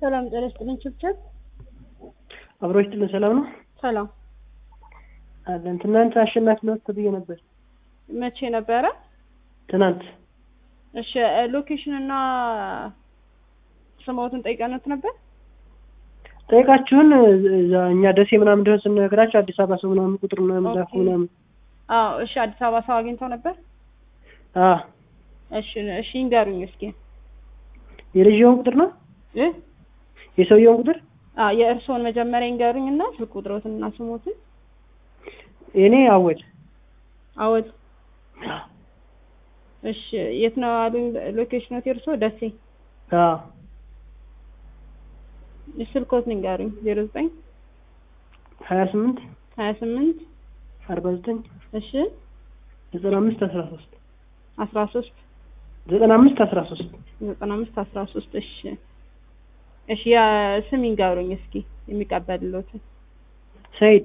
ሰላም ጤና ይስጥልኝ። ችብችብ አብሮች ጥልን ሰላም ነው ሰላም። አለን። ትናንት አሸናፊ ነው ተብዬ ነበር። መቼ ነበረ? ትናንት እሺ ሎኬሽን እና ስሞትን ጠይቀነት ነበር። ጠይቃችሁን እዛ እኛ ደሴ ምናምን እንደሆነ ስንነግራቸው አዲስ አበባ ሰው ምናምን ቁጥር ምናምን ላኩ ምናምን። አዎ እሺ። አዲስ አበባ ሰው አግኝተው ነበር። አዎ እሺ እሺ፣ ይንገሩኝ እስኪ የልጅየውን ቁጥር ነው እ የሰውየውን ቁጥር አ የእርስዎን መጀመሪያ ይንገሩኝ እና ስልክ ቁጥሮትን እና ስሞትን። የኔ አወል አወል እሺ። የት ነው አሉኝ? ሎኬሽኖት የእርስዎ ደሴ። አዎ ስልኮትን ይንገሩኝ። ዜሮ ዘጠኝ ሀያ ስምንት ሀያ ስምንት አርባ ዘጠኝ እሺ ዘጠና አምስት አስራ ሶስት አስራ ሶስት ዘጠና አምስት አስራ ሶስት ዘጠና አምስት አስራ ሶስት እሺ እሺ ያ ስም ይንገሩኝ እስኪ የሚቀበልሎትን ሰይድ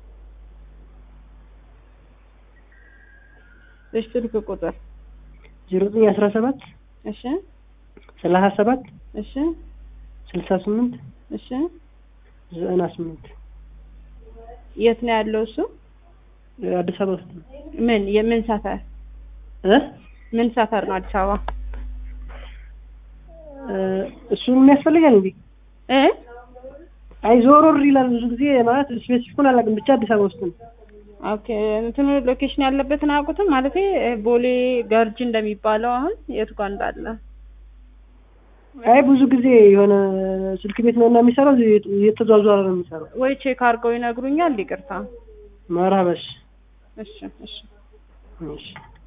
እሺ ስልክ ቁጥር ዜሮ ዘጠኝ አስራ ሰባት እሺ ሰላሳ ሰባት እሺ ስልሳ ስምንት እሺ ዘጠና ስምንት የት ነው ያለው እሱ አዲስ አበባ ውስጥ ነው ምን የምን ሰፈር እ ምን ሰፈር ነው አዲስ አበባ እሱን የሚያስፈልጋል እንዴ? እ አይ ዞሮር ይላል ብዙ ጊዜ ማለት ስፔሲፊኩን አላውቅም፣ ብቻ አዲስ አበባ ውስጥ ነው። ኦኬ እንትኑ ሎኬሽን ያለበትን አያውቁትም ማለት ቦሌ ገርጂ እንደሚባለው አሁን የቱ ጋር እንዳለ አይ ብዙ ጊዜ የሆነ ስልክ ቤት ነው እና የሚሰራው እየተዟዟረ ነው የሚሰራው። ወይ ቼክ አድርገው ይነግሩኛል። ይቅርታ። መርሀበሽ እሺ እሺ እሺ